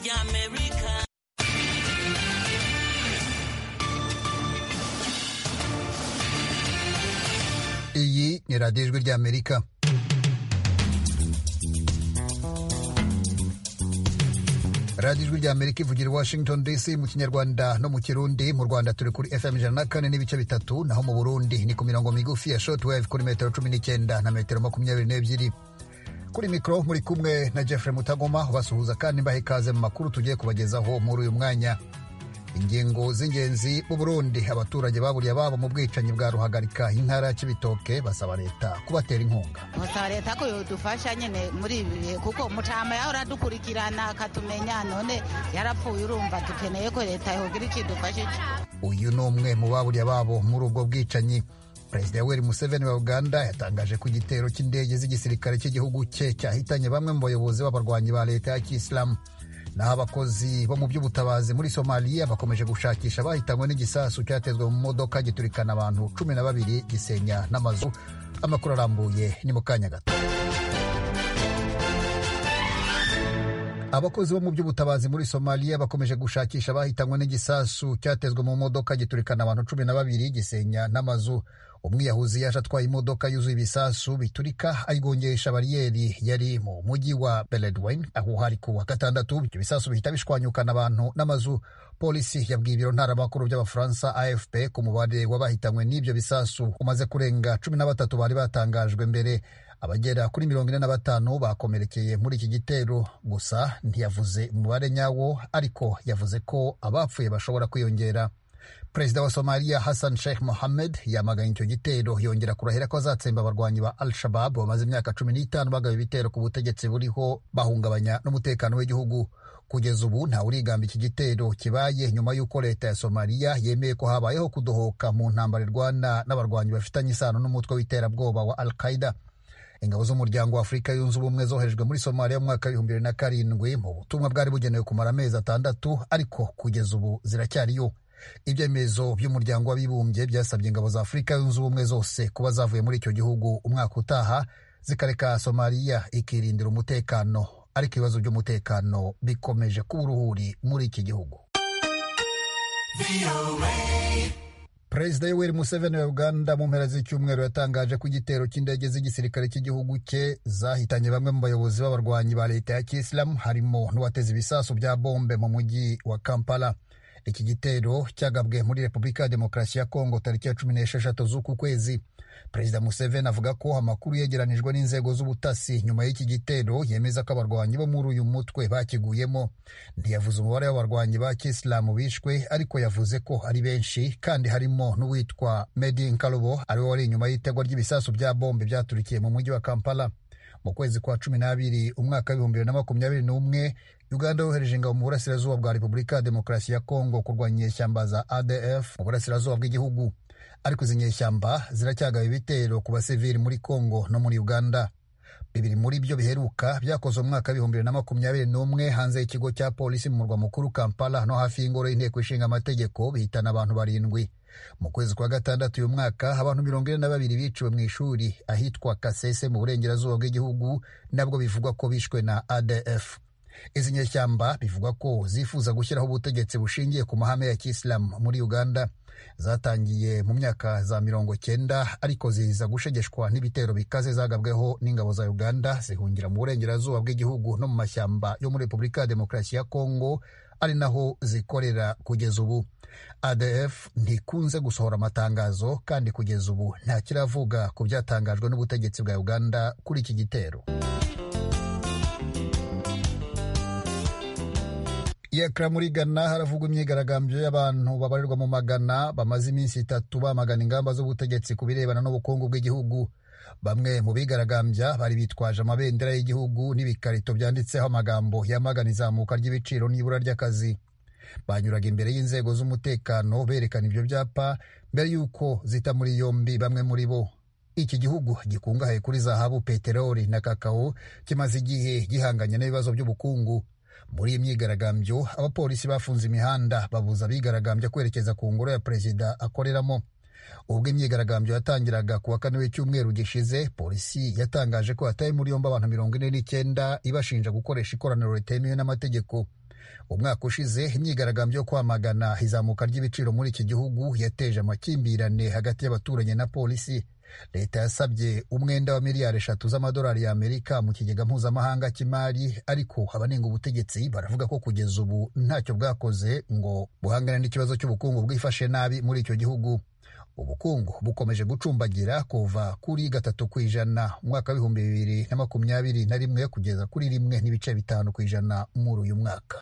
ry'amerika iyi ni radiyo ijwi ry'amerika radiyo ijwi ry'amerika ivugira i washington dc mu kinyarwanda no mu kirundi mu rwanda turi kuri fm ijana na kane n'ibice bitatu naho mu burundi ni ku mirongo migufi ya shortwave kuri metero cumi n'icyenda na metero makumyabiri n'ebyiri kuri mikoro muri kumwe na jeffrey mutagoma ubasuhuza kandi mbaha ikaze mu makuru tugiye kubagezaho muri uyu mwanya ingingo z'ingenzi mu burundi abaturage baburiye ababo mu bwicanyi bwa ruhagarika intara ya kibitoke basaba leta kubatera inkunga basaba leta ko yodufasha nyine muri ibi bihe kuko mutama yahora adukurikirana akatumenya none yarapfuye urumva dukeneye ko leta yogira ikidufashije uyu ni umwe mu baburiye ababo muri ubwo bwicanyi perezida yoweri museveni wa uganda yatangaje ko igitero cy'indege z'igisirikare cy'igihugu cye cyahitanye bamwe mu bayobozi b'abarwanyi ba leta ya kisilamu naho abakozi bo mu by'ubutabazi muri somaliya bakomeje gushakisha abahitanywe n'igisasu cyatezwe mu modoka giturikana abantu cumi na babiri gisenya n'amazu amakuru arambuye ni mu kanya gato abakozi bo mu by'ubutabazi muri somaliya bakomeje gushakisha abahitanywe n'igisasu cyatezwe mu modoka giturikana abantu cumi na babiri gisenya n'amazu umwiyahuzi yaje atwaye imodoka yuzuye ibisasu biturika ayigongesha bariyeri yari mu mujyi wa beledweyne aho hari ku wa gatandatu ibyo bisasu bihita bishwanyukana abantu n'amazu polisi yabwiye ibiro ntaramakuru by'abafaransa afp ku mubare w'abahitanywe n'ibyo bisasu umaze kurenga cumi na batatu bari batangajwe mbere abagera kuri mirongo ine na batanu bakomerekeye muri iki gitero gusa ntiyavuze umubare nyawo ariko yavuze ko abapfuye bashobora kwiyongera perezida wa somaliya hassan sheikh mohammed yamaganye icyo gitero yongera kurahira ko azatsemba abarwanyi ba al shabab bamaze imyaka cumi n'itanu bagaba ibitero ku butegetsi buriho bahungabanya n'umutekano w'igihugu kugeza ubu ntawe urigamba iki gitero kibaye nyuma y'uko leta ya somaliya yemeye ko habayeho kudohoka mu ntambara irwana n'abarwanyi bafitanye isano n'umutwe w'iterabwoba wa al qaida ingabo z'umuryango wa afurika yunze ubumwe zoherejwe muri somaliya mu mwaka w'ibihumbi bibiri na karindwi mu butumwa bwari bugenewe kumara amezi atandatu ariko kugeza ubu ziracyariyo ibyemezo by'umuryango w'abibumbye byasabye ingabo za afurika yunze ubumwe zose kuba zavuye muri icyo gihugu umwaka utaha zikareka somaliya ikirindira umutekano ariko ibibazo by'umutekano bikomeje kuba uruhuri muri iki gihugu perezida yoweri museveni wa uganda mu mpera z'icyumweru yatangaje ko igitero cy'indege z'igisirikare cy'igihugu cye zahitanye bamwe mu bayobozi b'abarwanyi ba leta ya kisilamu harimo n'uwateze ibisasu bya bombe mu mujyi wa kampala iki gitero cyagabwe muri repubulika ya demokarasi ya kongo tariki ya cumi n'esheshatu z'uku kwezi perezida museveni avuga ko amakuru yegeranijwe n'inzego z'ubutasi nyuma y'iki gitero yemeza ko abarwanyi bo muri uyu mutwe bakiguyemo ntiyavuze umubare w'abarwanyi ba kisilamu bishwe ariko yavuze ko ari benshi kandi harimo n'uwitwa medi nkarubo ariwe wari inyuma y'itegwa ry'ibisasu bya bombe byaturikiye mu mujyi wa kampala mu kwezi kwa cumi n'abiri umwaka w'ibihumbi bibiri na makumyabiri n'umwe uganda yohereje ingabo mu burasirazuba bwa repubulika ya demokarasi ya kongo kurwanya inyeshyamba za adf mu burasirazuba bw'igihugu ariko izi nyeshyamba ziracyagaba ibitero ku basivili muri kongo no muri uganda bibiri muri byo biheruka byakozwe mu mwaka w'ibihumbi bibiri na makumyabiri n'umwe hanze y'ikigo cya polisi mu murwa mukuru kampala no hafi y'ingoro y'inteko ishinga amategeko bihitana abantu barindwi mu kwezi kwa gatandatu uyu mwaka abantu mirongo ine na babiri biciwe mu ishuri ahitwa kasese mu burengerazuba bw'igihugu nabwo bivugwa ko bishwe na adf izi nyeshyamba bivugwa ko zifuza gushyiraho ubutegetsi bushingiye ku mahame ya kisilamu muri uganda zatangiye mu myaka za mirongo cyenda ariko ziza gushegeshwa n'ibitero bikaze zagabweho n'ingabo za uganda zihungira mu burengerazuba bw'igihugu no mu mashyamba yo muri repubulika ya demokarasi ya kongo ari naho zikorera kugeza ubu adf ntikunze gusohora amatangazo kandi kugeza ubu nta kiravuga ku byatangajwe n'ubutegetsi bwa uganda kuri iki gitero iyakara muri ghana haravugwa imyigaragambyo y'abantu babarirwa mu magana bamaze iminsi itatu bamagana ingamba z'ubutegetsi ku birebana n'ubukungu bw'igihugu bamwe mu bigaragambya bari bitwaje amabendera y'igihugu n'ibikarito byanditseho amagambo yamagana izamuka ry'ibiciro n'ibura ry'akazi banyuraga imbere y'inzego z'umutekano berekana ibyo byapa mbere y'uko zita muri yombi bamwe muri bo iki gihugu gikungahaye kuri zahabu peteroli na kakao kimaze igihe gihanganye n'ibibazo by'ubukungu muri iyi myigaragambyo abapolisi bafunze imihanda babuza abigaragambya kwerekeza ku ngoro ya perezida akoreramo ubwo imyigaragambyo yatangiraga ku wa kane w'icyumweru gishize polisi yatangaje ko yataye muri yombi abantu mirongo ine n'icyenda ibashinja gukoresha ikoraniro ritemewe n'amategeko umwaka ushize imyigaragambyo yo kwamagana izamuka ry'ibiciro muri iki gihugu yateje amakimbirane hagati y'abaturage na polisi leta yasabye umwenda wa miliyari eshatu z'amadolari y'amerika mu kigega mpuzamahanga cy'imari ariko abanenga ubutegetsi baravuga ko kugeza ubu ntacyo bwakoze ngo buhangane n'ikibazo cy'ubukungu bwifashe nabi muri icyo gihugu ubukungu bukomeje gucumbagira kuva kuri gatatu ku ijana mu mwaka w'ibihumbi bibiri na makumyabiri na rimwe kugeza kuri rimwe n'ibice bitanu ku ijana muri uyu mwaka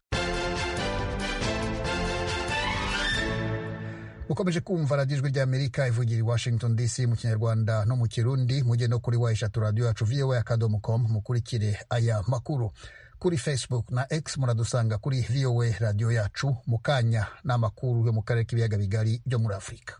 ukomeje kumva radiyo ijwi ry'amerika ivugira i washington dc mu kinyarwanda no mu kirundi mujye no kuri wa eshatu radiyo yacu voa akadomo com mukurikire aya makuru kuri facebook na x muradusanga kuri voa radiyo yacu mu kanya n'amakuru yo mu karere k'ibiyaga bigari byo muri afurika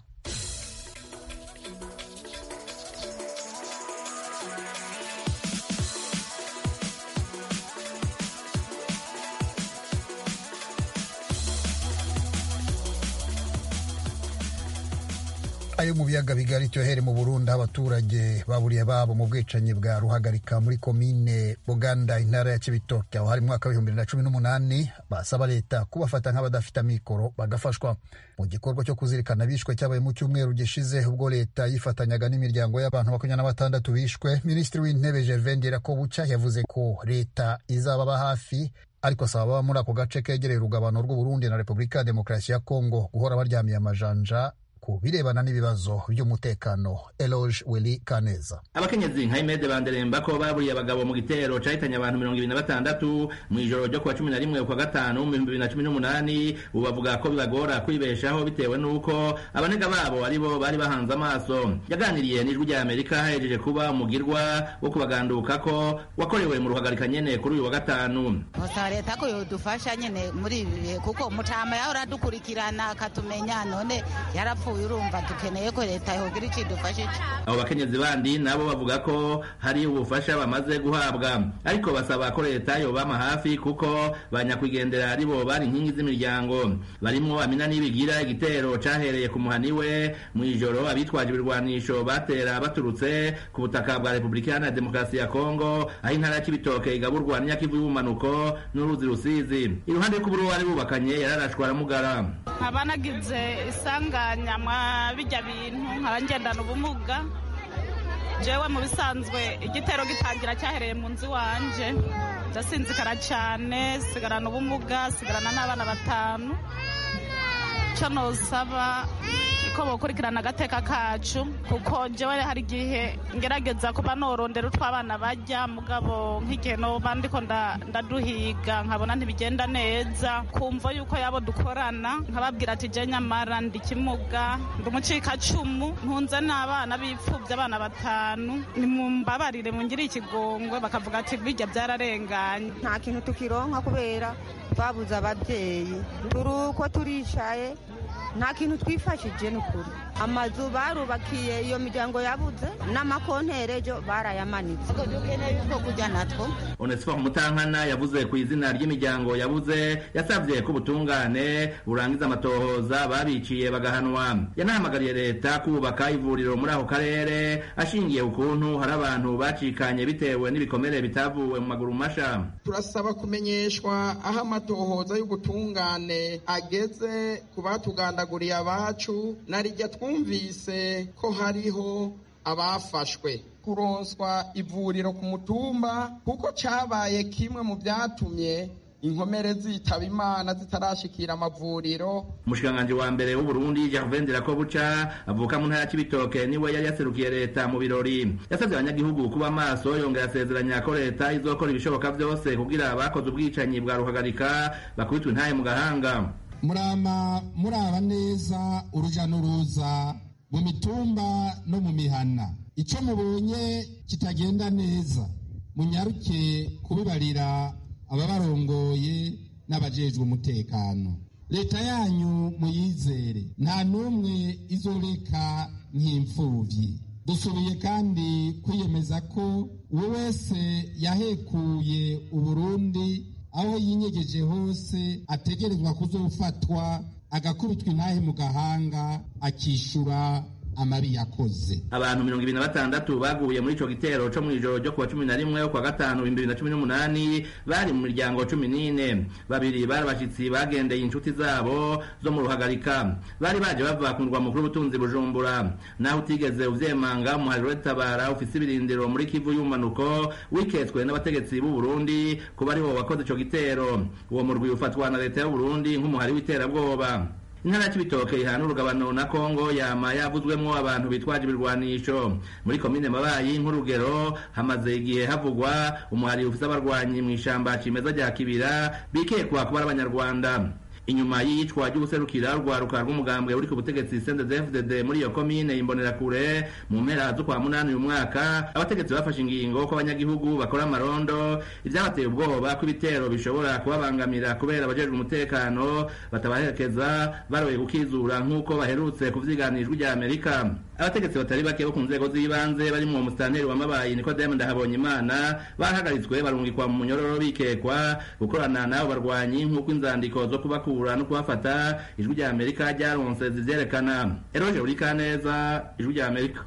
ayo mu biyaga bigari cyohere mu burundi aho abaturage baburiye babo mu bwicanyi bwa ruhagarika muri komine buganda intara ya kibitoke aho hari mwaka w'ibihumbi bibiri na cumi n'umunani basaba leta kubafata nk'abadafite amikoro bagafashwa mu gikorwa cyo kuzirikana bishwe cyabaye mu cyumweru gishize ubwo leta yifatanyaga n'imiryango y'abantu makumyabiri na batandatu bishwe minisitiri w'intebe gervain ndirakobuca yavuze ko leta izababa hafi ariko asaba ababa muri ako gace kegereye urugabano rw'uburundi na repubulika ya demokarasi ya kongo guhora baryamiye amajanja ku birebana n'ibibazo by'umutekano eloge willy kaneza abakenyezi nka imede banderemba ko baburiye abagabo mu gitero cahitanye abantu mirongo ibiri na batandatu mu ijoro ryo kuwa cumi na rimwe ukwa gatanu mu bihumbi bibiri na cumi n'umunani ubu bavuga ko bibagora kwibeshaho bitewe n'uko abanega babo ari bo bari bahanze amaso yaganiriye n'ijwi rya amerika hahejeje kuba umugirwa wo kubaganduka ko wakorewe mu ruhagarika nyene kuri uyu wa gatanu gusa leta ko yodufasha nyene muri ibi bihe kuko mutama yahora adukurikirana akatumenya none yarapfuye urumva dukeneye ko leta yogira icyo idufashe abo bakenyezi bandi nabo bavuga ko hari ubufasha bamaze guhabwa ariko basaba ko leta yobama hafi kuko banyakwigendera ari bo bari inkingi z'imiryango barimwo amina n'ibigira igitero cahereye ku muhani we mu ijoro abitwaje ibirwanisho batera baturutse ku butaka bwa repubulika iharanira demokarasi ya kongo aho intara ya kibitoke igaburwa n'inyakivu y'ubumanuko n'uruzi rusizi iruhande y'ukuburu bari bubakanye yararashwe aramugara nkaba nagize isanganya mwa bijya bintu nkaba ngendana ubumuga jewe mu bisanzwe igitero gitangira cyahereye mu nzu iwanje ndasinzikara cyane sigarana ubumuga sigarana n'abana batanu icyo nosaba ko bokurikirana agateka kacu kuko jewe hari igihe ngerageza kuba norondera utwo abana bajya mugabo nk'igihe noba ndiko ndaduhiga nkabona ntibigenda neza kumva yuko yabo dukorana nkababwira ati je nyamara ndi kimuga ndi umucikacumu ntunze n'abana bipfuvye abana batanu nimumbabarire mungire ikigongwe bakavuga ati bijya byararenganye nta kintu tukironka kubera twabuze ababyeyi turi uko turicaye nta kintu twifashije n'ukuri amazu barubakiye iyo miryango yabuze n'amakonterejo barayamanitse dukeneye yuko kujya natwo onesifo mutankana yavuze ku izina ry'imiryango yabuze yasabye ko ubutungane burangiza amatohoza babiciye bagahanwa yanahamagariye leta kubaka ivuriro muri ako karere ashingiye ukuntu hari abantu bacikanye bitewe n'ibikomere bitavuwe mu maguru masha turasaba kumenyeshwa aho amatohoza y'ubutungane ageze ku batugandaguriye abacu narijya twumvise ko hariho abafashwe kuronswa ivuriro ku mutumba kuko cyabaye kimwe mu byatumye inkomere zitaba imana zitarashikira amavuriro umushikiranganji wa mbere w'uburundi gervain ndirakobuca avuka mu ntara y'ibitoke niwe yari yaserukiye leta mu birori yasabye abanyagihugu kuba amaso yongera asezeranya ko leta izokora ibishoboka byose kugira abakoze ubwicanyi bwa ruhagarika bakubitwe intaye mu gahanga murama muraba neza uruja n'uruza mu mitumba no mu mihana icyo mubonye kitagenda neza munyaruke kubibarira ababarongoye n'abajejwe umutekano leta yanyu muyizere nta n'umwe izoreka nk'imfubyi dusubiye kandi kwiyemeza ko uwo wese yahekuye uburundi aho yinyegeje hose ategerezwa kuzofatwa agakubitwa intahe mu gahanga akishyura amabi yakoze abantu mirongo ibiri na batandatu baguye muri ico gitero co mw'ijoro ryo kuwa cumi na rimwe kwa gatanu ibihumbi bibiri na cumi n'umunani bari mu miryango cumi n'ine babiri bari abashitsi bagendeye inshuti zabo zo mu ruhagarika bari baje bava ku murwa mukuru w'ubutunzi bujumbura naho utigeze uvyemanga umuhariro w'itabara ufise ibirindiro muri kivu y'umanuko wiketswe n'abategetsi b'u Burundi kuba aribo wakoze ico gitero uwo murwi ufatwa na leta y'u Burundi nk'umuhari w'iterabwoba intara ya Cibitoke ihana urugabano na Kongo yama yavuzwemwo abantu bitwaje ibirwanisho muri komine Mabayi nk'urugero hamaze igihe havugwa umuhari ufise abarwanyi mw'ishamba cimeza rya Kibira bikekwa kuba ari abanyarwanda inyuma y'iyicwa ry'ubuserukira urwaruka rw'umugambwe uri ku butegetsi CNDD-FDD muri iyo komine imbonerakure mu mpera zo kwa munani uyu mwaka abategetsi bafashe ingingo ko abanyagihugu bakora amarondo ivyabateye ubwoba ko ibitero bishobora kubabangamira kubera abajejwe umutekano batabaherekeza baroye gukizura nk'uko baherutse kuvyiganijwe rya Amerika abategetsi batari bake bo ku nzego z'ibanze barimwo umusitanteri wa mabayi Nikodemu Ndahabonyimana bahagaritswe barungikwa mu munyororo bikekwa gukorana n'abo barwanyi nk'uko inzandiko zo kubakura no kubafata ijwi rya Amerika ryaronse zivyerekana Eroje Urikaneza ijwi rya Amerika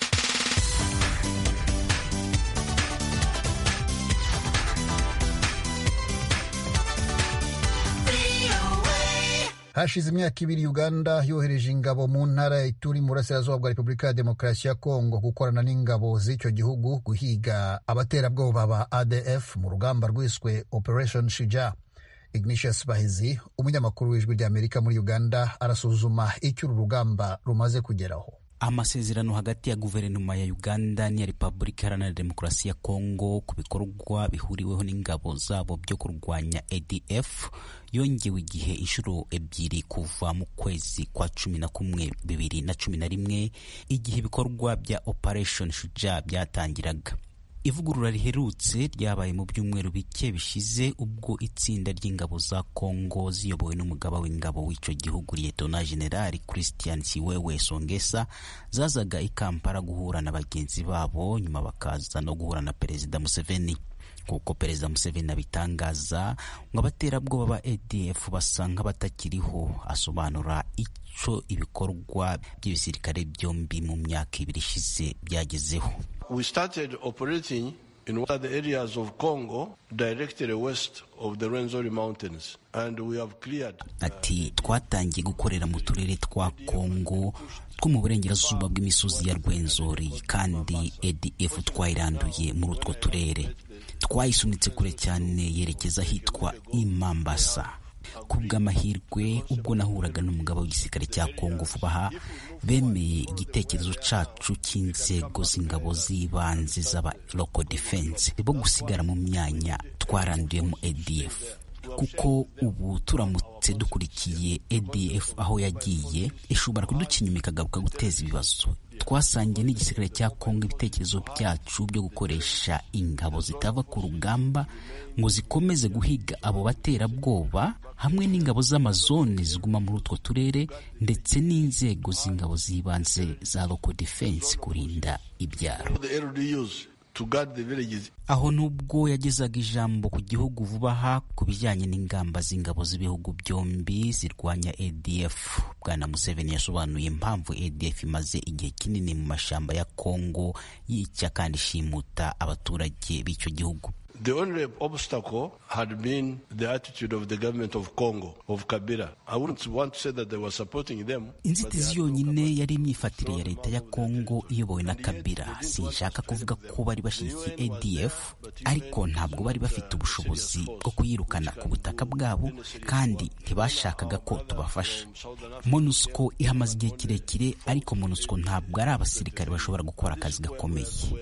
hashize imyaka ibiri uganda yohereje ingabo mu ntara ya ituri mu burasirazuba bwa repubulika ya demokarasi ya kongo gukorana n'ingabo z'icyo gihugu guhiga abaterabwoba ba adf mu rugamba rwiswe operation shija ignatius bahizi umunyamakuru w'ijwi ry'amerika muri uganda arasuzuma icyo uru rugamba rumaze kugeraho amasezerano hagati ya guverinoma ya uganda n'iya repubulika iharanira demokarasi ya kongo ku bikorwa bihuriweho n'ingabo zabo byo kurwanya adf yongewe igihe inshuro ebyiri kuva mu kwezi kwa cumi na kumwe bibiri na cumi na rimwe igihe ibikorwa bya operation shuja byatangiraga ivugurura riherutse ryabaye mu byumweru bike bishize ubwo itsinda ry'ingabo za Kongo ziyobowe n'umugaba w'ingabo w'icyo gihugu Lieutenant General Christian Siwewe Songesa zazaga i Kampala guhura na bagenzi babo nyuma bakaza no guhura na Perezida Museveni kuko Perezida Museveni abitangaza ngo abaterabwoba ba ADF basa nk'abatakiriho asobanura icyo ibikorwa by'ibisirikare byombi mu myaka ibiri ishize byagezeho We started operating in one of the areas of Congo directly west of the Rwenzori Mountains and we have cleared ati twatangiye gukorera mu turere twa Kongo two mu burengerazuba bw'imisozi ya Rwenzori kandi ADF twayiranduye muri utwo turere twayisunitse kure cyane yerekeza ahitwa Imambasa ku bw'amahirwe ubwo nahuraga n'umugabo w'igisirikare cya Kongo vuba aha bemeye igitekerezo cacu cy'inzego z'ingabo z'ibanze z'aba local defense bo gusigara mu myanya twaranduyemo ADF kuko ubu turamutse dukurikiye ADF aho yagiye ishobora kuduca inyuma ikagaruka guteza ibibazo twasangiye n'igisirikare cya Kongo ibitekerezo byacu byo gukoresha ingabo zitava ku rugamba ngo zikomeze guhiga abo baterabwoba hamwe n'ingabo z'amazone ziguma muri utwo turere ndetse n'inzego z'ingabo z'ibanze za local defense kurinda ibyaro the LDUs to guard the villages. aho nubwo yagezaga ijambo ku gihugu vuba aha ku bijyanye n'ingamba z'ingabo z'ibihugu byombi zirwanya ADF bwana Museveni yasobanuye impamvu ADF imaze igihe kinini mu mashamba ya Kongo yica kandi ishimuta abaturage b'icyo gihugu The only obstacle had been the attitude of the government of Congo, of Kabila. I wouldn't want to say that they were supporting them. but they inzitizi had no yonyine yari imyifatire ya leta ya kongo iyobowe na kabila sinshaka kuvuga ko bari bashyigikiye adf ariko ntabwo bari bafite ubushobozi bwo kuyirukana ku butaka bwabo kandi ntibashakaga ko tubafasha monusco ihamaze igihe kirekire ariko monusco ntabwo ari abasirikare bashobora gukora akazi gakomeye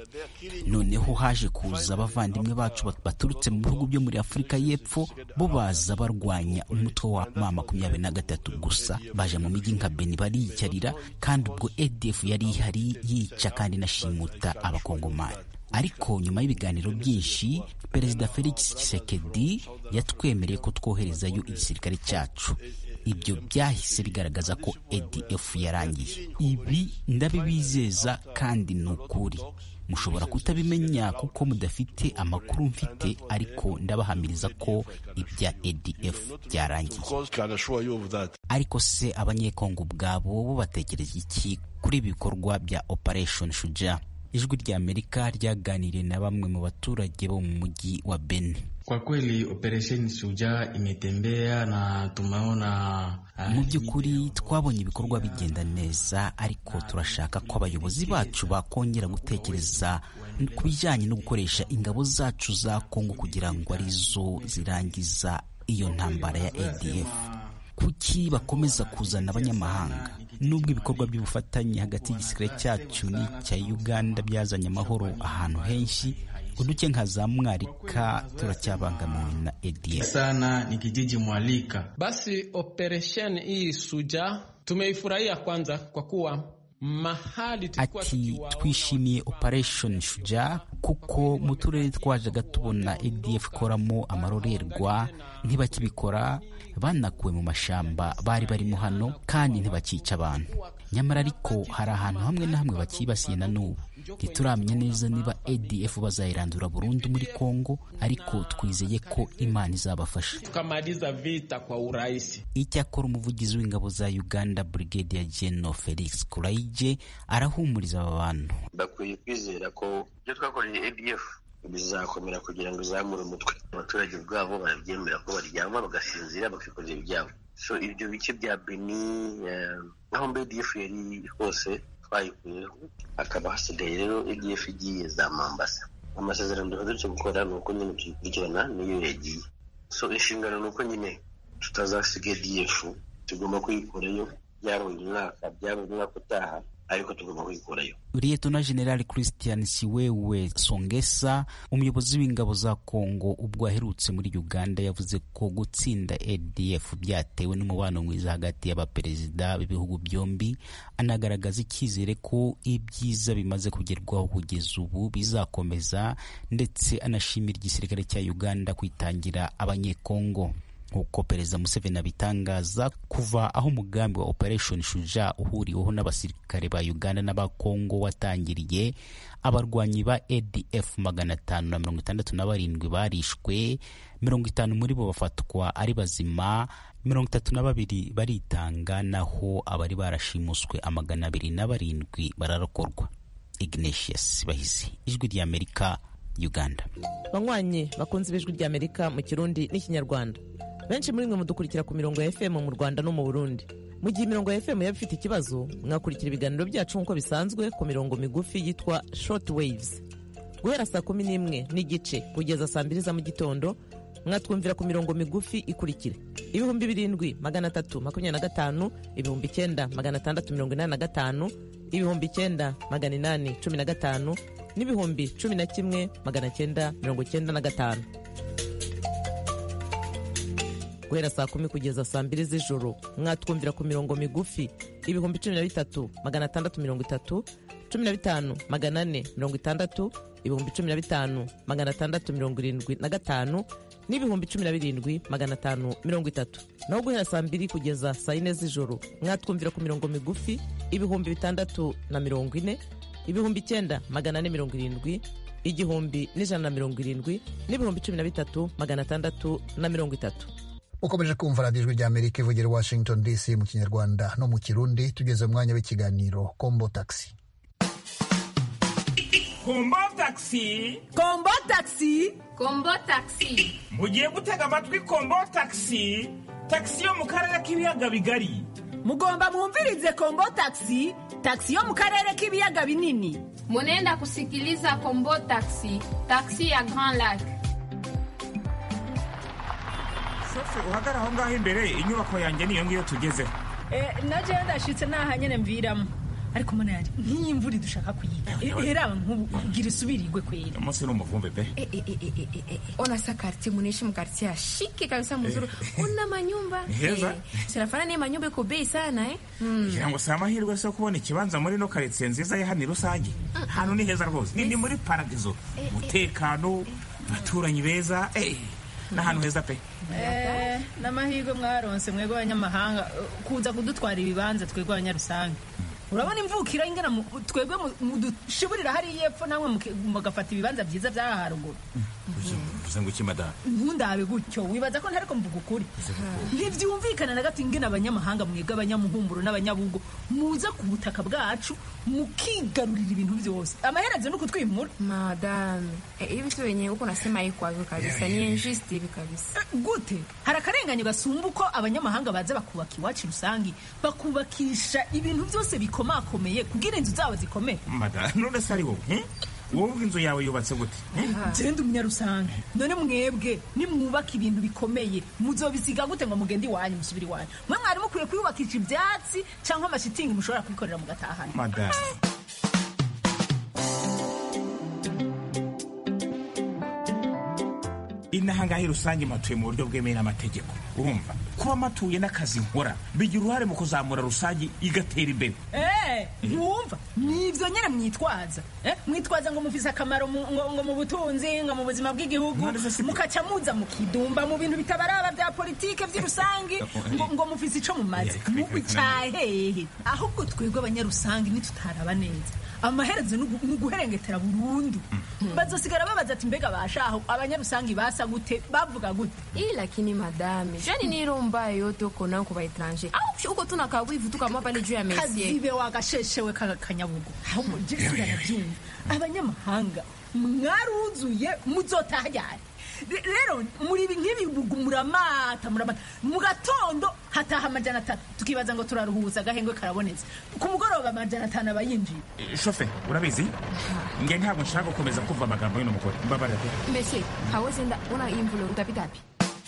noneho haje kuza abavandimwe bacu bat- baturutse mu bihugu byo muri afurika y'epfo bo baza barwanya umutwe wa ma makumyabiri na gatatu gusa baje mu mijyi nka beni bariyicarira kandi ubwo adf yari ihari yica kandi inashimuta abakongomani ariko nyuma y'ibiganiro byinshi perezida felix tshisekedi yatwemereye ko twoherezayo igisirikare cyacu ibyo byahise bigaragaza ko adf yarangiye ibi ndabibizeza kandi ni ukuri mushobora kutabimenya kuko mudafite amakuru mfite ariko ndabahamiriza ko ibya adf byarangiye ariko se abanyekongo ubwabo bo batekereza iki kuri ibikorwa bya operation shuja ijwi rya amerika ryaganiriye na bamwe mu baturage bo mu mujyi wa beni Kwa kweli operesheni Shujaa imetembea na tumeona mu by'ukuri twabonye ibikorwa bigenda neza ariko turashaka ko abayobozi bacu bakongera gutekereza ku bijyanye no gukoresha ingabo zacu za Kongo kugira ngo arizo zirangiza iyo ntambara ya ADF kuki bakomeza kuzana abanyamahanga nubwo ibikorwa by'ubufatanye hagati y'igisirikare cyacu n'icya Uganda byazanye amahoro ahantu henshi uduce nka za Mwarika turacyabangamiwe na ADF sana ni kijiji Mwalika. Basi operesheni hii Suja tumeifurahia kwanza kwa kuwa mahali ati twishimiye operation Shuja kuko mu turere twajaga tubona ADF ikoramo amarorerwa ntibakibikora banakuwe mu mashamba bari barimo hano kandi ntibakica abantu nyamara ariko hari ahantu hamwe na hamwe bakibasiye na n'ubu ntituramenya neza niba ADF bazayirandura burundu muri Kongo ariko twizeye ko Imana izabafasha tukamaliza vita kwa urahisi. Icyakora umuvugizi w'ingabo za Uganda Brigadier General Felix Kuraije arahumuriza aba bantu bakwiye kwizera ko ibyo twakoreye ADF bizakomera kugira ngo izamure umutwe abaturage ubwabo barabyemera ko baryama bagasinzira bakikorera ibyabo so ibyo bice bya Beni aho mbe ADF yari hose twayikuyeho hakaba hasigaye rero ADF igiye za Mambasa amasezerano duherutse gukora ni uko nyine tuyikurikirana niyo yagiye so inshingano ni uko nyine tutazasiga ADF tugomba kuyikurayo byaba uyu mwaka byaba umwaka utaha ariko tugomba kuyikurayo Liyetona General Christian Siwewe Songesa umuyobozi w'ingabo za Kongo ubwo aherutse muri Uganda yavuze ko gutsinda ADF byatewe n'umubano mwiza hagati y'abaperezida b'ibihugu byombi anagaragaza icyizere ko ibyiza bimaze kugerwaho kugeza ubu bizakomeza ndetse anashimira igisirikare cya Uganda kwitangira abanyekongo nk'uko perezida Museveni abitangaza kuva aho umugambi wa Operation Shuja uhuriweho n'abasirikare ba Uganda n'aba Kongo watangiriye abarwanyi ba ADF magana atanu na mirongo itandatu na barindwi barishwe mirongo itanu muri bo bafatwa ari bazima mirongo itatu na babiri baritanga naho abari barashimuswe amagana abiri na barindwi bararokorwa Ignatius Bahizi ijwi rya Amerika Uganda banywanyi bakunze ibijwi rya Amerika mu Kirundi n'ikinyarwanda benshi muri mwe mudukurikira ku mirongo ya FM mu Rwanda no mu Burundi mu gihe imirongo ya FM yaba ifite ikibazo mwakurikira ibiganiro byacu nk'uko bisanzwe ku mirongo migufi yitwa short waves guhera saa kumi n'imwe n'igice kugeza saa mbiri za mu gitondo mwatwumvira ku mirongo migufi ikurikira ibihumbi birindwi magana atatu makumyabiri na gatanu ibihumbi icyenda magana atandatu mirongo inani na gatanu ibihumbi icyenda magana inani cumi na gatanu n'ibihumbi cumi na kimwe magana cyenda mirongo cyenda na gatanu guhera saa kumi kugeza saa mbiri z'ijoro mwatwumvira ku mirongo migufi ibihumbi cumi na bitatu magana atandatu mirongo itatu cumi na bitanu magana ane mirongo itandatu ibihumbi cumi na bitanu magana atandatu mirongo irindwi na gatanu n'ibihumbi cumi na birindwi magana atanu mirongo itatu naho guhera saa mbiri kugeza saa yine z'ijoro mwatwumvira ku mirongo migufi ibihumbi bitandatu na mirongo ine ibihumbi icyenda magana ane mirongo irindwi igihumbi n'ijana na mirongo irindwi n'ibihumbi cumi na bitatu magana atandatu na mirongo itatu ukomeje kumva radiyo ijwi rya amerika ivugira washington dc mu kinyarwanda no mu kirundi tugeze mu mwanya w'ikiganiro kombo taxi kombo taxi kombo taxi kombo taxi mugiye gutega amatwi kombo taxi taxi yo mu karere k'ibiyaga bigari mugomba mwumvirize kombo taxi taxi yo mu karere k'ibiyaga binini munenda kusikiliza kombo taxi taxi ya grand lac shofe uhagara aho ngaho imbere inyubako yanjye niyo ngiyo tugezeho naje ndashitse naha nyene mviramo ariko mbona yanjye nk'iyi mvura dushaka kuyiga heraba nk'ubu gira isubirirwe kwera umunsi ni umuvumbe pe ona sa kartie munaishi mkartie ya shike kabisa mzuri una manyumba Ni heza. sinafana ni manyumba iko bei sana eh kugira ngo si amahirwe se yo kubona ikibanza muri no karitsiye nziza ya hano rusange hano ni heza rwose ni ni muri paradizo umutekano abaturanyi beza eh, ni ahantu heza pe n'amahirwe mwaronse mwebwe abanyamahanga kuza kudutwara ibibanza twebwe abanyarusange urabona imvukira ingana mu- twebwe mu- mudushiburira hariya epfo namwe muke- mugafata ibibanza byiza by'aha haruguru uvuze ngo iki madamu ntundabe gutyo wibaza ko ntariko mvuga ukuri ntibyumvikana na gato ingene abanyamahanga mwebwe abanyamuhumburo n'abanyabugo muza ku butaka bwacu mukigarurira ibintu byose amaherezo ni ukutwimura madame eh, hivi tu wenyewe huko nasema ikwavyo kabisa ni injuste hivi kabisa gute hari akarenganyo gasumba uko abanyamahanga baza bakubaka iwacu rusangi bakubakisha ibintu byose bikomakomeye kugira inzu zabo zikomeye madamu none se ari wowe eh? wowe ubwo inzu yawe yubatse gute eh? genda umunyarusange none mwebwe nimwubaka ibintu bikomeye muzobisiga gute ngo mugende iwanyu musubire iwanyu mwe mwari mukwiye kuyubakisha ibyatsi cyangwa amashitingi mushobora kwikorera mugatahana madamu inaha ngaha rusange matuye mu buryo bwemewe n'amategeko urumva kuba matuye n'akazi nkora bigira uruhare mu kuzamura rusange igatera imbere Eh, ntiwumva nibyo nyine mwitwaza Eh, mwitwaza ngo mufise akamaro mu- ngo ngo mu butunzi ngo mu buzima bw'igihugu mukaca muza mukidumba mu bintu bitabaraba bya politike by'irusangi ngo, ngo mufise ico mumaze mubi cahehe ahubwo twebwe abanyarusangi nitutaraba neza amaherezo ni ugu- ni uguherengetera burundu bazosigara babaza ati mbega bashaho abanyarusangi basa gute bavuga gute hii lakini madame jani ni roho mbaya yote uko nayo kwa etranger au uko tu na kawivu tu kama pale juu ya mesie kazibe wagasheshewe ka kanyabugo ahubwo je turanabyumva abanyamahanga mwaruzuye muzotaha ryari Re- rero muri ibi nk'ibibugu muramata muramata mu gatondo hataha amajana atatu tukibaza ngo turaruhuza agahengwe karabonetse ku mugoroba amajana atanu aba yinjiye shofe urabizi nge ntabwo nshaka gukomeza kumva amagambo y'uno mugore mbabarira pe mesie hawezi enda una imvulo utapita wapi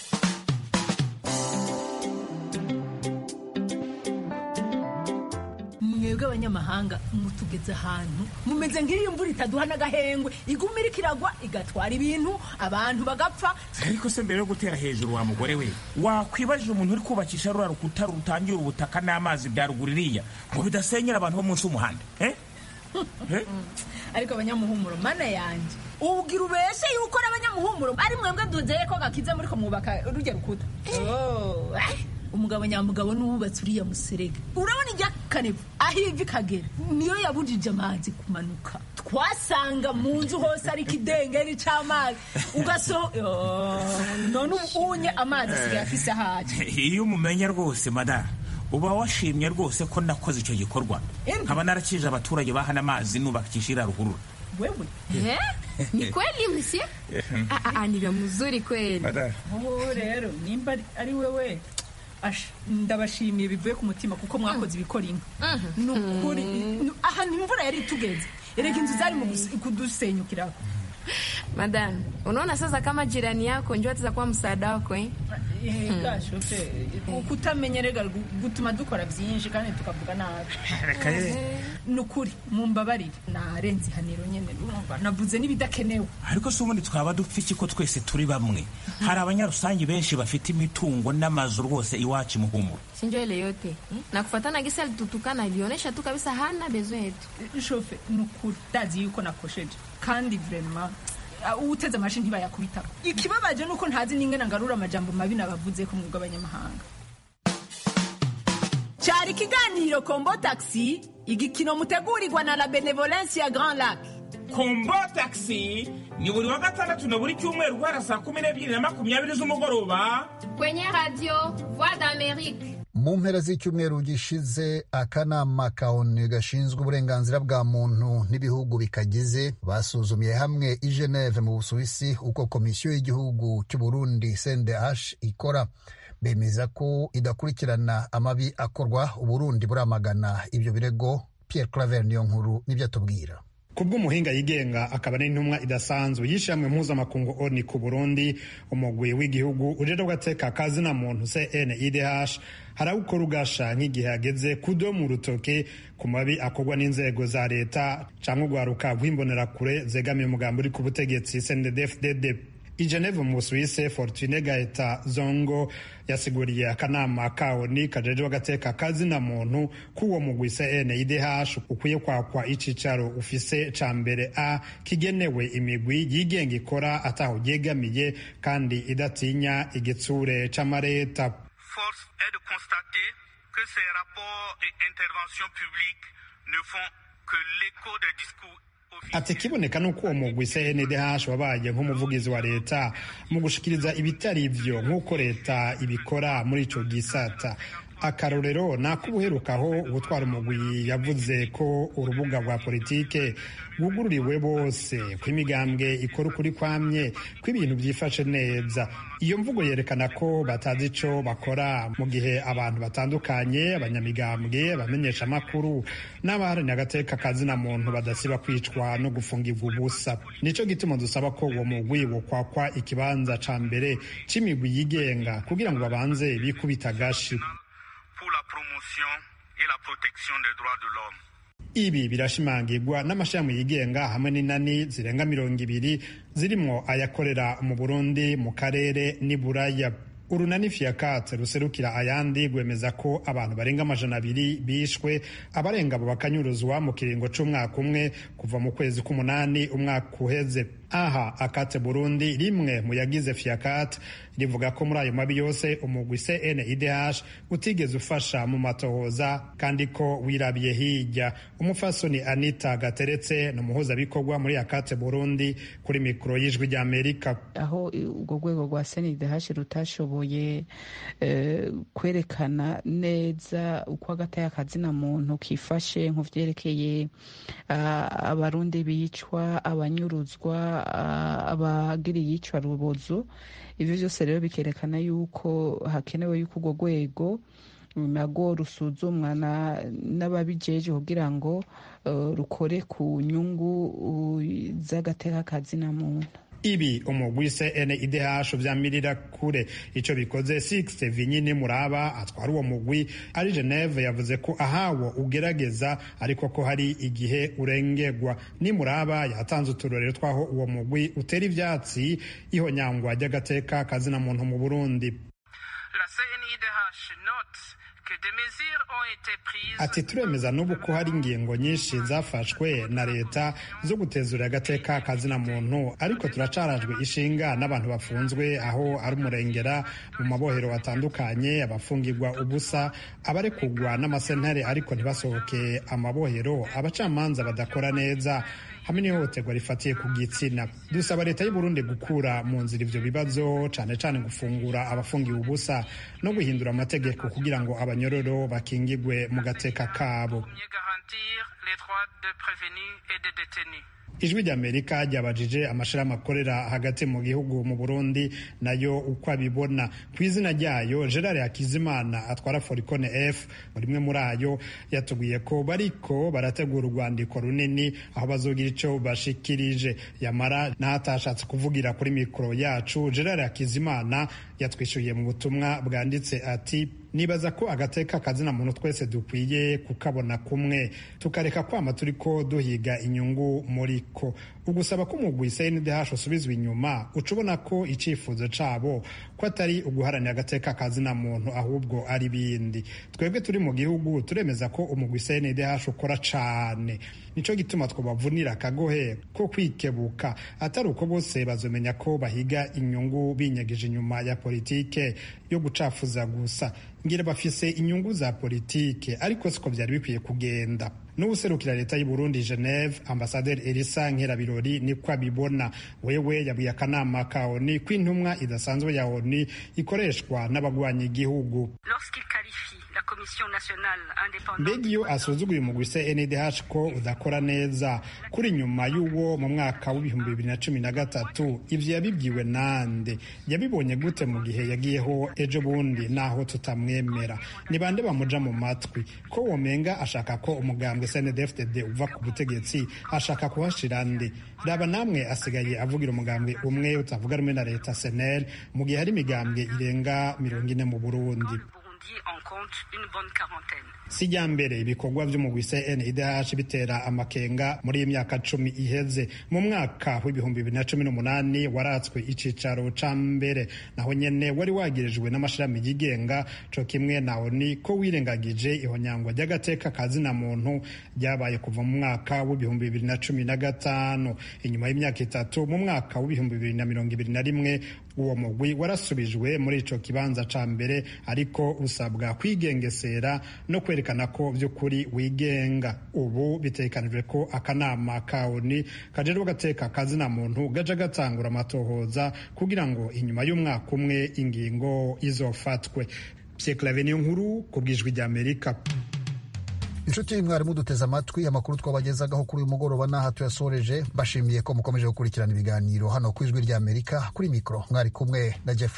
mwebwe abanyamahanga mutugeze ahantu mumeze nk'iyo mvura itaduha n'agahengwe iguma iriko iragwa igatwara ibintu abantu bagapfa ariko se mbere yo gutera hejuru wa mugore we wakwibajije umuntu uri kubakisha ruriya rukuta rutangira ubutaka n'amazi bya ruguru iriya ngo bidasenyera abantu bo munsi y'umuhanda eh? Eh? ariko abanyamuhumuro mana yanjye ubwira ubeshe yuko n'abanyamuhumuro ari mwebwe duzeye ko gakiza muri ko mwubaka rujya rukuta Oh, ah, umugabo nyamugabo n'uwubatse uriya muserege urabona ijya kanevu aho ivi kagera niyo yabujije amazi kumanuka twasanga mu nzu hose ari ikidengeri c'amazi ugaso Oh, none ubu unye amazi asigaye afise ahaje iyo umumenya rwose madamu uba washimye rwose ko nakoze icyo gikorwa nkaba narakije abaturage bahana amazi nubakisha iriya ruhurura wewe Eh? ni kweli msie Ah, ah, ah, ni vya mzuri kweli Oh, rero nimba ari- ari wewe asha ndabashimiye bivuye ku mutima kuko mwakoze ibikora inka ni ukuri ni- ahantu imvura yari itugeze erega inzu zari mu gus- kudusenyukiraho madame unaona sasa kama jirani yako njo atakuwa msaada wako eh? Eh, gashofe kutamenya rega gu- gutuma dukora byinshi kandi tukavuga nabi Reka ye. ni ukuri mumbabarire narenze ihaniro nyene urumva navuze n'ibidakenewe ariko se ubundi twaba dupfa iki ko twese turi bamwe hari abanyarusange benshi bafite imitungo n'amazu rwose iwacu muhumuro sinjo ile yote eh? na kufatana gisa alitutukana ilionyesha tu kabisa hana besoin yetu shofe ni ukuri ndazi yuko nakosheje kandi vrema uwuteze amashi ntibayakubitako ikibabaje ni uko ntazi n'ingana ngarura amajambo mabi nabavuze ko mwebwe abanyamahanga cyari ikiganiro kombo taxi igikino mutegurirwa na la benevolence ya grand lac kombo taxi ni buri wa gatandatu na buri cyumweru guhera saa kumi n'ebyiri na makumyabiri z'umugoroba kwenye radio voix d'amerique mu mpera z'icyumweru gishize akanama ka onu gashinzwe uburenganzira bwa muntu n'ibihugu bikagize basuzumiye hamwe i geneve mu busuwisi uko komisiyo y'igihugu cy'u burundi cndh ikora bemeza ko idakurikirana amabi akorwa uburundi buramagana ibyo birego pierre claver niyo nkuru nibyo atubwira kubw'umuhinga yigenga akaba n'intumwa idasanzwe y'ishyirahamwe mpuzamakungu oni ku burundi umugwi w'igihugu ujejwe agateka kazina muntu cnidh harawukora ugasha nk'igihe hageze kudomu urutoke ku mabi akorwa n'inzego za leta cyangwa urwaruka rw'imbonerakure zegamiye umugambi uri ku butegetsi cndfdd i geneve mu busuwise fortune gaeta zongo yasiguriye akanama kaoni kajejwe agateka kazina muntu k'uwo mugwi cnidh ukwiye kwakwa icicaro ufise ca mbere a kigenewe imigwi yigenga ikora ataho ryegamiye kandi idatinya igitsure c'amareta Force est de constater que ces rapports et interventions publiques ati kiboneka nuko uwo mugwi cndh wabaye nk'umuvugizi wa leta mu gushikiriza ibitari ivyo nk'uko leta ibikora muri ico gisata akarorero ni ak'ubuherukaho ubutwara umugwi yavuze ko urubuga rwa politike rwugururiwe bose ko imigambwe ikora ukuri kwamye ko ibintu byifashe neza iyo mvugo yerekana ko batazi ico bakora mu gihe abantu batandukanye abanyamigambwe abamenyesha amakuru n'abaharanira agateka kazina muntu badasiba kwicwa no gufungirwa ubusa nico gituma dusaba ko uwo mugwi wokwakwa ikibanza ca mbere c'imigwi yigenga kugira ngo babanze bikubita agashi ibi birashimangirwa n'amashami yigenga hamwe n'inani zirenga mirongo ibiri zirimwo ayakorera mu burundi mu karere n'i buraya urunani fiyakate ruserukira ayandi rwemeza ko abantu barenga amajana abiri bishwe abarenga abo bakanyuruzwa mu kiringo c'umwaka umwe kuva mu kwezi k'umunani umwaka uheze aha akate burundi rimwe mu yagize fiyakate rivuga ko muri ayo mabi yose umugwi cnidh utigeze ufasha mu matohoza kandi ko wirabiye hirya umufasoni anita gateretse ni umuhuzabikorwa muri akate burundi kuri mikoro y'ijwi ry'amerika aho urwo rwego rwa cnidh rutashoboye kwerekana neza uko agataya kazina muntu kifashe nku vyerekeye abarundi bicwa abanyuruzwa abagira iyicwa rubozo ivyo vyose rero bikerekana yuko hakenewe yuko urwo rwego narwo rusuzumwa n'ababijeje kugira ngo rukore ku nyungu z'agateka kazina muntu ibi umugwi cnidh vyamirira kure ico bikoze six vinyini muraba atwara uwo mugwi ari geneve yavuze ko ahawo ugerageza ariko ko hari igihe urengerwa ni muraba yatanze uturorero twaho uwo mugwi utera ivyatsi ihonyangwa ry'agateka kazina muntu mu burundi ati turemeza n'ubu ko hari ingingo nyinshi zafashwe na leta zo gutezura agateka kazina muntu ariko turacarajwe ishinga n'abantu bafunzwe aho ari umurengera mu mabohero atandukanye abafungirwa ubusa abarekugwa n'amasentare ariko ntibasohoke amabohero abacamanza badakora neza hamwe n'ihohoterwa rifatiye ku gitsina dusaba leta y'u Burundi gukura mu nzira ivyo bibazo cane cane gufungura abafungiwe ubusa no guhindura amategeko kugira ngo abanyororo bakingigwe mu gateka kabo ijwi ry'amerika ryabajije amashirahamwe akorera hagati mu gihugu mu burundi nayo uko abibona ku izina ryayo gerard hakizimana atwara foricone f muri rimwe muri ayo yatubwiye ko bariko barategura urwandiko runini aho bazogira ico bashikirije yamara n'ahatashatse kuvugira kuri mikoro yacu gerard hakizimana yatwishyuye mu butumwa bwanditse ati nibaza ko agateka kazina muntu twese dukwiye kukabona kumwe tukareka kwama turiko duhiga inyungu muri ko ugusaba ko umugwi cndh usubizwa inyuma uca ubona ko icifuzo cabo ko atari uguharanira agateka kazina muntu ahubwo ari bindi twebwe turi mu gihugu turemeza ko umugwi cndh ukora cane nico gituma twobavunira akagohe ko kwikebuka atari uko bose bazomenya ko bahiga inyungu binyegeje inyuma ya politike yo gucafuza gusa ngira bafise inyungu za politike ariko siko vyari bikwiye kugenda n'uwuserukira leta y'u Burundi Geneve ambasaderi Elisa Nkerabirori niko abibona wewe yabwiye akanama ka ONU ko intumwa idasanzwe ya ONU ikoreshwa n'abagwanya igihugu mbega iyo asuzuguye umugwi cndh ko udakora neza kuri nyuma y'uwo mu mwaka w'ibihumbi bibiri na cumi na gatatu ivyo yabibwiwe nande yabibonye gute mu gihe yagiyeho ejo bundi naho tutamwemera ni bande bamuja mu matwi ko womenga ashaka ko umugambwe cndfdd uva ku butegetsi ashaka kuhashira nde raba namwe asigaye avugira umugambwe umwe utavuga rumwe na leta senel mu gihe hari imigambwe irenga mirongo ine mu burundi sijya mbere ibikorwa vy'umugwi cndh bitera amakenga muri iyi myaka cumi iheze mu mwaka w'ibihumbi bibiri na cumi n'umunani waratswe icicaro ca mbere naho nyene wari wagirijwe n'amashirahamwe yigenga co kimwe na oni ko wirengagije ihonyangwa ry'agateka kazina muntu ryabaye kuva mu mwaka w'ibihumbi bibiri na cumi na gatanu inyuma y'imyaka itatu mu mwaka w'ibihumbi bibiri na mirongo ibiri na rimwe uwo mugwi warasubijwe muri ico kibanza ca mbere ariko usabwa kwigengesera no kwerekana ko vy'ukuri wigenga ubu bitegekanijwe ko akanama ka oni kajejwe gateka kazina muntu gaja gatangura amatohoza kugira ngo inyuma y'umwaka umwe ingingo izofatwe Pierre niyo nkuru ku bwijwi rya Amerika inshuti mwarimu duteze amatwi amakuru twabagezagaho kuri uyu mugoroba n'aha tuyasoreje bashimiye ko mukomeje gukurikirana ibiganiro hano ku ijwi rya amerika kuri mikoro mwari kumwe na jeff